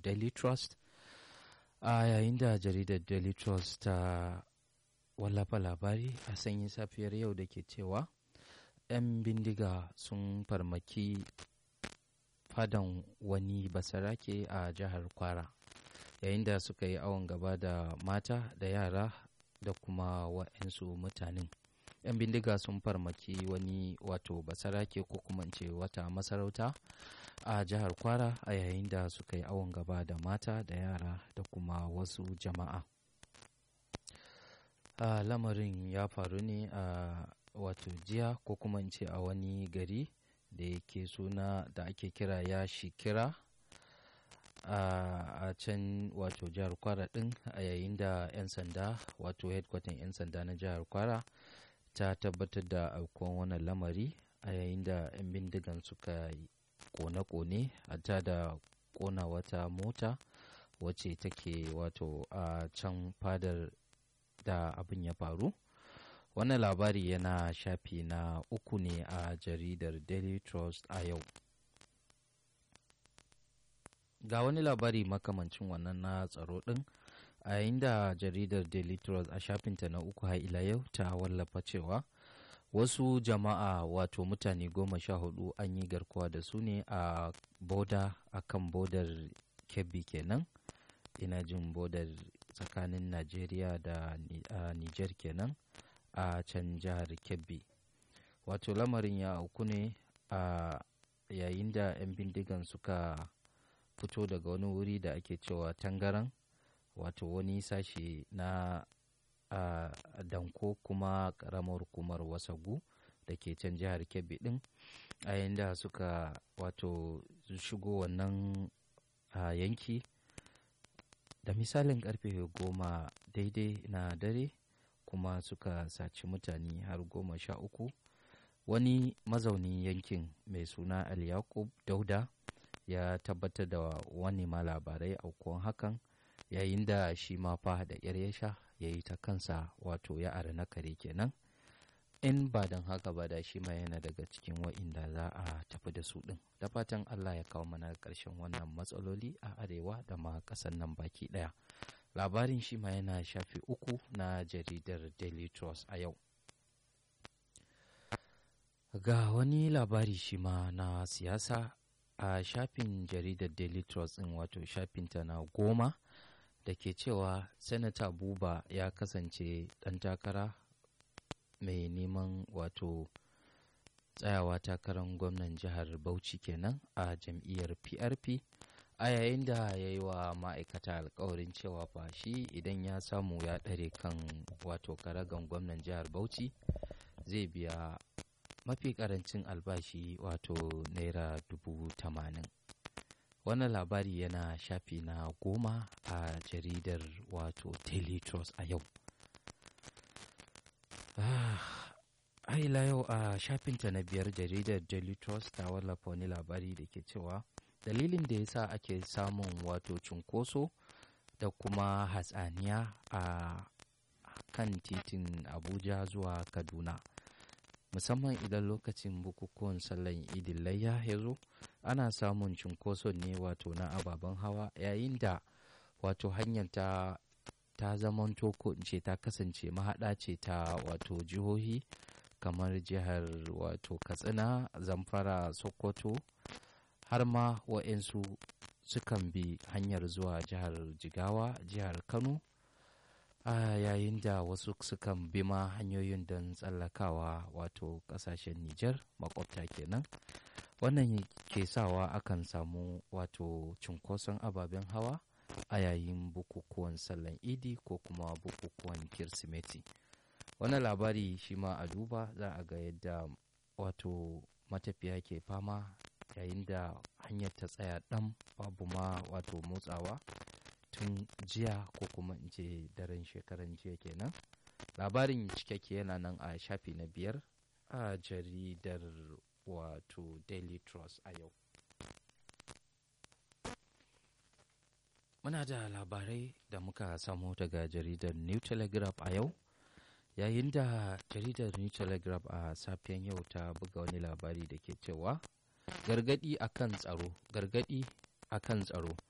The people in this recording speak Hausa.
daily trust a yayin da jaridar daily trust ta wallafa labari a sanyin safiyar yau da ke cewa 'yan bindiga sun farmaki fadan wani basarake a jihar kwara yayin da suka yi awon gaba da mata da yara da kuma wa'yansu mutanen 'yan bindiga sun farmaki wani wato basarake ko kuma ce wata masarauta a jihar kwara a yayin da suka yi awon gaba da mata da yara da kuma wasu jama'a a lamarin ya faru ne a wato jiya ko kuma ce a wani gari da yake suna da ake kira ya shikira a can wato jihar kwara din a yayin da 'yan sanda wato headquarter 'yan sanda na jihar kwara ta tabbatar da aukuwan wannan lamari a yayin da 'yan bindigan suka kone-kone a ta da kona wata mota wacce take wato a can fadar da abin ya faru wannan labari yana shafi na uku ne a jaridar daily trust a yau ga wani labari makamancin wannan na tsaro din a yayin da jaridar daily trust a shafinta na uku har ila yau ta wallafa cewa wasu jama'a wato mutane goma sha hudu an yi garkuwa da su ne a boda a kan bodar kebbi kenan ina jin bodar tsakanin najeriya da niger kenan a can jihar kebbi wato lamarin ya auku ne a yayin da 'yan bindigan suka fito daga wani wuri da ake cewa tangaran wato wani sashe na a danko kuma karamar hukumar wasagu da ke can jihar kebbi din a yayin da suka wato shigo wannan yanki da misalin karfe goma daidai na dare kuma suka saci mutane har goma sha uku wani mazaunin yankin mai suna al-yakub dauda ya tabbatar da wani ma labarai aukuwan hakan yayin da shi ma fa da yar ya sha ya yi ta kansa wato ya ara na kare kenan in ba don haka ba da shi ma yana daga cikin wa'inda za a tafi da su ɗin da fatan allah ya kawo mana ƙarshen wannan matsaloli a arewa da ma ƙasar nan baki ɗaya labarin shi ma yana shafi uku na jaridar daily trust a yau ga wani labari shi ma na siyasa a shafin jaridar daily trust ɗin wato shafinta na goma da ke cewa sanata buba ya kasance ɗan takara mai neman wato tsayawa takarar gwamnan jihar bauchi kenan a jam'iyyar prp a yayin da ya yi wa ma'aikata alkawarin cewa fa shi idan ya samu ya ɗare kan wato karagan gwamnan jihar bauchi zai biya mafi karancin albashi wato naira dubu tamanin wannan labari yana shafi na goma a jaridar wato daily trust a yau ah, ila yau a shafinta na biyar jaridar daily trust ta wallafa wani labari da ke cewa dalilin da ya sa ake samun wato cunkoso da kuma hatsaniya a kan titin abuja zuwa kaduna musamman idan lokacin bukukuwan sallan idin layya ya zo ana samun cunkoson ne wato na ababen hawa yayin da wato hanyar ta ta zamanto ko in ce ta kasance mahaɗa ce ta wato jihohi kamar jihar wato katsina zamfara sokoto har ma wa'insu sukan bi hanyar zuwa jihar jigawa jihar kano a yayin da wasu sukan bi ma hanyoyin don tsallakawa wato kasashen Nijar makwabta kenan wannan ke sawa akan samu wato cunkoson ababen hawa a yayin bukukuwan sallan idi ko kuma bukukuwan kirsimeti wannan labari shi ma a duba za a ga yadda wato matafiya ke fama yayin da hanyar ta tsaya ɗan babu ma wato motsawa tun jiya ko kuma in ce daren shekaran jiya kenan labarin cikakke yana nan a shafi na biyar a jaridar wato daily trust a yau muna da labarai da muka samu daga jaridar new telegraph a yau yayin da jaridar new telegraph a safiyan yau ta buga wani labari da ke cewa gargadi akan tsaro gargadi akan tsaro